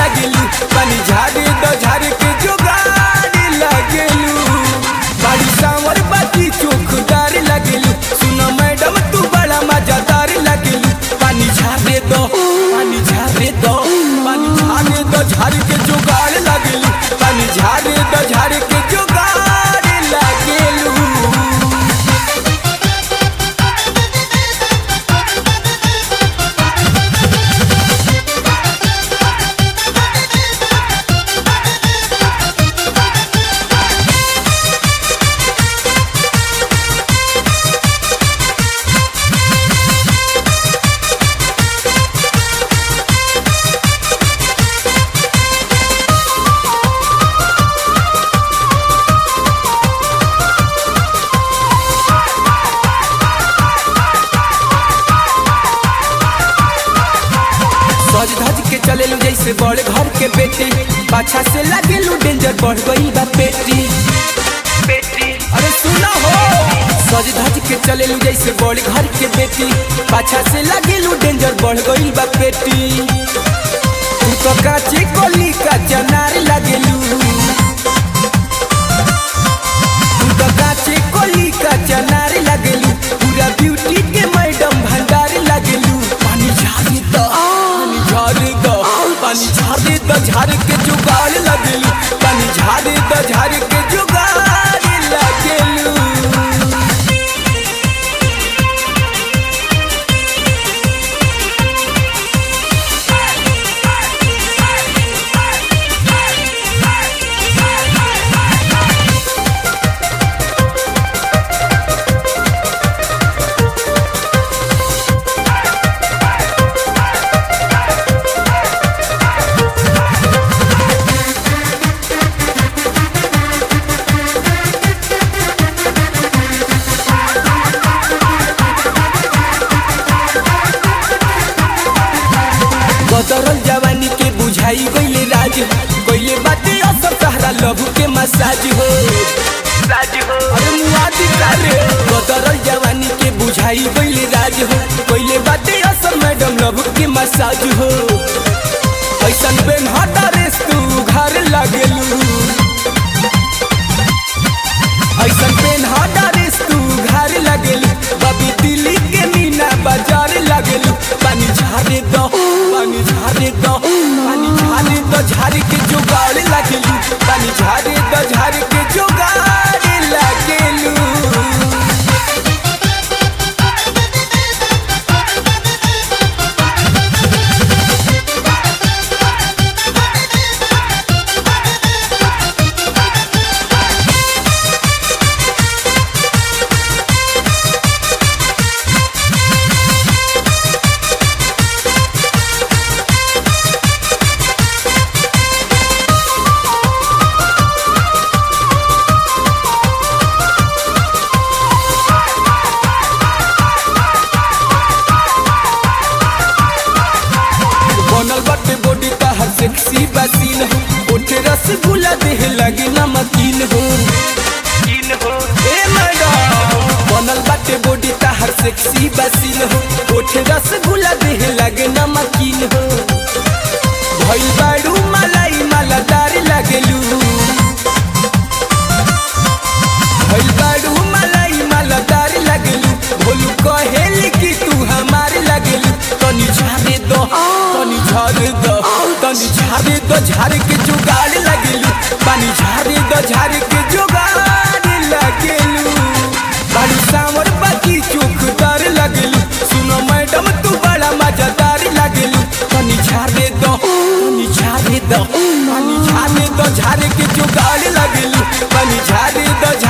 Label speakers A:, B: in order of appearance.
A: लगेलू पानी झारे द झारे के जुगाड़ लगेलू बाड़ी सांवर बाती चौकदार लगेलू सुनो मैडम तू बड़ा मजादार लगेलू पानी झारे दो पानी झारे दो पानी झारे दो झारे के जुगाड़ लगेलू पानी झारे दो झारे के जुगाड़ लगेलू सज धज के चलेलू जैसे बड़े घर के बेटी पाछा से लगेलू डेंजर बढ़ गई बा पेटी अरे सुना हो सज धज के चलेलू जैसे बड़े घर के बेटी पाछा से लगेलू डेंजर बढ़ गई बा पेटी तू तो काची कोली का जनार लगेलू तू तो काची कोली का जनार लगेलू पूरा ब्यूटी के मैडम भंडार लगेलू पानी झाड़ी दो पानी झाड़ी दो पानी झाड़ी दो झाड़ के जुगाड़ लगेलू पानी झाड़ी दो झाड़ के जुगाड़ लगेलू बदरल जवानी के बुझाई गईले राज गईले बाटे असर सहारा लहू के मसाज हो अरे मुआदी कारे बदरल जवानी के बुझाई गईले राज हो गईले बाटे असर मैडम लहू के मसाज हो ऐसन बेन हटा रेस तू घर लागेलू ऐसन पेन हटा रेस तू घर लगेलू बबी दिल्ली के मीना बाजार लगेलू पानी झारे दो पानी झारे दो पानी झारे दो झारे के जुगाड़ लगेलू पानी झारे दो झारे के जुगाड़ लगेलू बनल बाटे बॉडी का हर सेक्सी बसीन हो ओठे रसगुल्ला देह लगे नमकीन हो ए मैडम बनल बाटे बॉडी का हर सेक्सी बसीन हो ओठे रसगुल्ला देह लगे नमकीन हो भइल बाड़ू मलाई मालादार लगेलू भइल बाड़ू मलाई मालादार लगेलू भोलू कहेली कि तू हमार लगेलू तनी झारे दो तनी झारे दो तनी झारे दो झारे के जुगाड़ लगेलू पानी झारे दो झारे के जुगाड़ लगेलू बाड़ी सांवर बाकी चौकदार लगेलू सुनो मैडम तू बड़ा मजादार लगेलू तनी झारे दो तनी झारे दो पानी झारे दो झारे के जुगाड़ लगेलू पानी झारे दो